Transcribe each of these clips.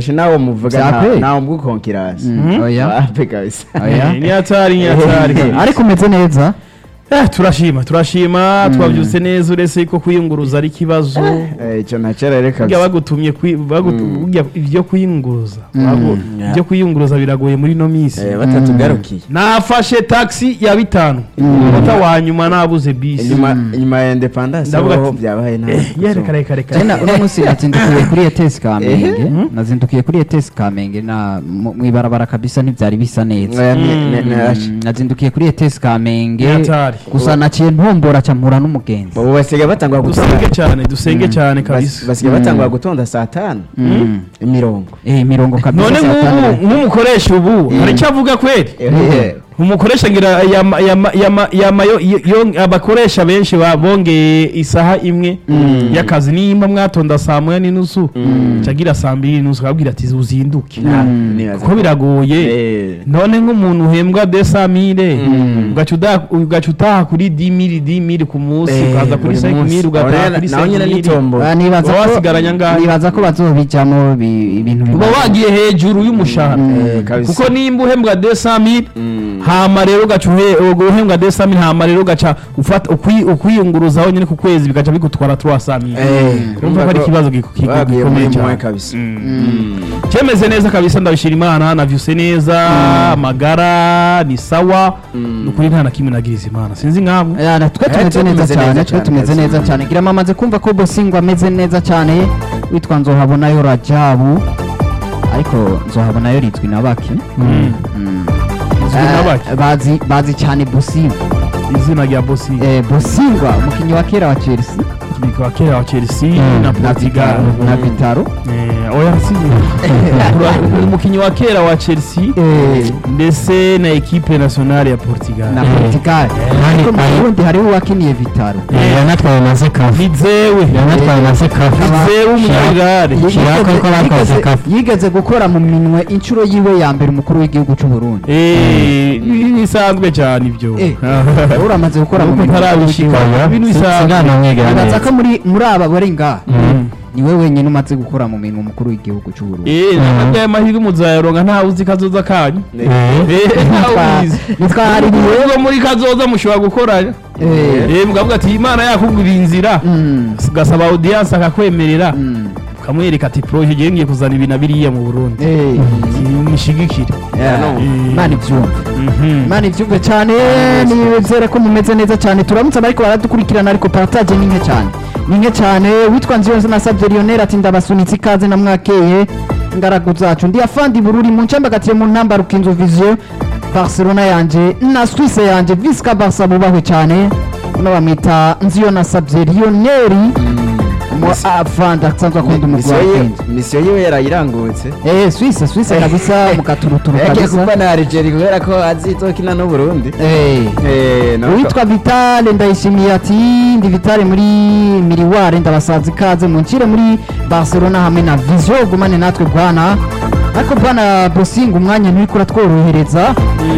je nawe muvuga Vya nta- pe. ntawe mbwukonkirasi Mm, oya wape kabisa oya ni hatari ni hatari kabisa. ariko umeze neza Eh, turashima turashima twabyutse neza uretse ko kwiyunguruza ari ikibazo Eh, ico nacera reka burya bagutumye kwi- bagutu- Mm. burya ibyo kwiyunguruza Mm. bagu- Yeah. ibyo kwiyunguruza biragoye muri ino minsi Eh, batatugarukiye nafashe taxi ya bitanu umunota wa nyuma nabuze bisi inyuma inyuma ya independence Ndavuga aho ati, byabaye nabi Eh, ye, reka reka reka Jena uno munsi nazindukiye kuri ETS Kamenge nazindukiye kuri ETS Kamenge na mu mu ibarabara kabisa ntivyari bisa neza Eh, ne- ne- ne- Mm, nazindukiye kuri ETS Kamenge Hatari. gusa naciye ntombora ca mpura n'umugenzi ubu basigaye batangwa dusenge cyane dusenge cyane kabisa basigaye batangwa gutonda saa tanu Mm. imirongo eh imirongo kabisa none saa nk'ubu tanu. nk'umukoresha ubu hari icyo avuga kweli Eh, umukoresha ngira yama- yama- yama- yama yo- yo- yo- abakoresha benshi ba- bongeye isaha imwe y'akazi nimba mwatonda saa moya n'inusu cagira saa mbiri n'inusu akabwira ati uzinduke nta- nibaza kuko biragoye Eh, none nk'umuntu uhembwa desamire ugaca uda- ugaca utaha kuri dimiri dimiri ku munsi eh, ukaza kuri buri senkimiri munsi. ugataha Nawe- kuri nawe nyine senkimiri n'itombo Ah, nibaza Uba ko wasigaranye angahe? nibaza ko bazobijamo bi- ibintu uba bibaye. wagiye hejuru y'umushahara Eh, kabisa. kuko nimba uhembwa desamire Mm. hama rero ugaca uhe- uhembwa desamire hama rero ugaca ufata ukwi- ukwiyunguruza honyine ku kwezi bigaca bigutwara turasamire Eh, urumva ko ari ikibazo giko- giko- bagiye gikomeye muri cyane mwe kabisa cyemeze neza kabisa ndabishira imana navyuse neza amagara ni sawa ni ukuri nta na kimwe nagiriza imana sinzi nkamwe Ya, na twe Eh, tumeze twe neza tumeze cyane neza twe cyane, tumeze kabisa. neza cyane gira mamaze kumva ko bosingo ameze neza cyane witwa nzohabonayo rajabu ariko nzohabonayo rizwi na baki Mm. Rizwi na Eh, baki? bazi bazi cyane bosingo izina rya bosi eh, bosingwa umukinnyi wa kera wa chelsea wa kera wa chelsea na portugal na vitaro Eh, oya si ni umukinnyi wa kera wa chelsea eh, ndetse na ekipe nationale ya portugal na portugal ariko mu burundi hariho uwakiniye vitaro yanatwaye na sekafu ni zewe yanatwaye na sekafu ni zewe umunyagare Yigeze- Shirako ko bakoze yigeze- kafu. yigeze gukora mu minwe inshuro yiwe ya mbere umukuru w'igihugu cy'u burundi Eh, bisanzwe cyane ibyo Eh, uramaze gukora mu Nuko minwe ntarabishika ibintu bisanzwe sinanamwegera nibaza neza ko muri muri aba bari ngaha niwe wenyine umaze gukora mu minwe umukuru w'igihugu cy'u burundi Eh, ntabwo aya mahirwe muzayaronka ntawe uzi kazoza kanyu Eh, Eh, ntawe ubizi nitwahaririye ubwo muri kazoza mushobora gukoranya Eh, Eh, mukavuga ati imana yakugurira inzira mm, ugasaba audience akakwemerera mm, ukamwereka ati proje ngiye ngiye kuzana ibi na biriya mu burundi eh, nishigikire yeah. no. Eh, imana ibyumve mhm. imana ibyumve cyane nizere ko mumeze neza cyane turamutse abariko baradukurikirana ariko partage ni nke cyane ni nke cyane witwa nziyonze nasabye lionel ati ndabasunitse ikaze na mwakeye ingaragu zacu ndi afandi bururi mu ncambagatiye mu ntamba rukinzo vision barcelona yanje na swisse yanje visca barca bubahwe cyane uno bamwita nziyo nasabye lionel mu afandi asanzwe akunda umugwi wa Misiyo ye- kenzo misiyo yiwe yarayirangutse eh swisse swisse kabisa mu katuruturu yagiye kabisa kuba na Algeria kubera ko azitokina n'uburundi eh Eh, nawe uwitwa vitale ndayishimiye ati ndi vitale muri miriware ndabasaza ikaze muncire muri barcelona hamwe na vision gumane natwe bwana ariko bwana bosinga umwanya nturiko uratworohereza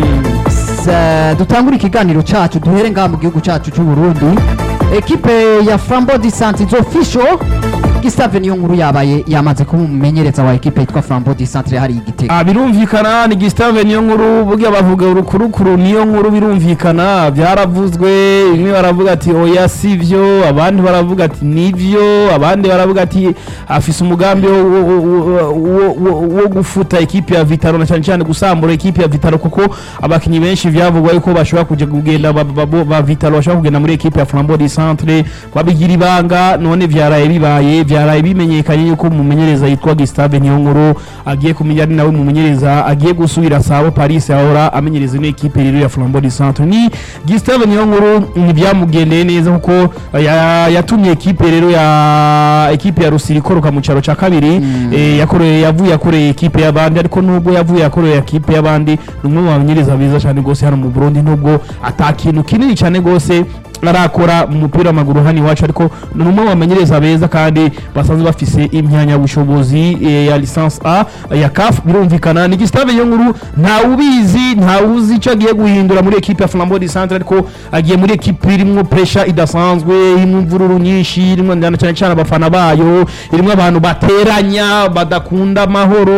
Sa- dutangure ikiganiro cacu duhere ngaha mu gihugu cacu c'u burundi ekipe ya frambo di santiz official gustave niyo nkuru yabaye yamaze kuba umumenyereza wa ekipe yitwa frambo di centre hari igitego Ah, birumvikana ni Gustave niyo nkuru burya bavuga urukurukuru niyo nkuru birumvikana byaravuzwe bimwe baravuga ati oya sivyo abandi baravuga ati nivyo abandi baravuga ati afise umugambi wo, wo, wo, wo, wo, wo gufuta ekipe ya Vitaro na cyane cyane gusambura ekipe ya Vitaro kuko abakinyi benshi vyavugwa yuko bashobora kuja kugenda ba, ba, ba, ba Vitaro bashobora kugenda muri ekipe ya Flambeau du Centre babigira ibanga none vyaraye bibaye vyaraye bimenyekanye yuko umumenyereza yitwa Gustave Niyonkuru agiye kumenya ari nawe mumenyereza agiye gusubira Sabo Paris ahora amenyereza ino ekipe rero ya Flambeau du Centre ni Gustave Niyonkuru ntibyamugendeye neza kuko ya- yatumye ekipe rero ya ekipe ya Rusiri ikoroka mu cyaro cya kabiri eh, yakoreye yavuye yakoreye ekipe y'abandi ariko nubwo yavuye yakoreye ekipe y'abandi ni umwe mu bamenyereza beza cyane rwose hano mu Burundi nubwo atakintu kinini cyane rwose arakora mu mupira w'amaguru hano iwacu ariko ni umwe mu bamenyereza beza kandi basanzwe bafise impamyabushobozi eh, ya licence A ya CAF birumvikana ni Gustave Yonkuru nta ubizi nta uzi icyo agiye guhindura muri ekipe ya Flambeau du Centre ariko agiye muri ekipe irimo pressure idasanzwe irimo imvururu nyinshi irimo cyane cyane abafana bayo irimo abantu bateranya badakunda amahoro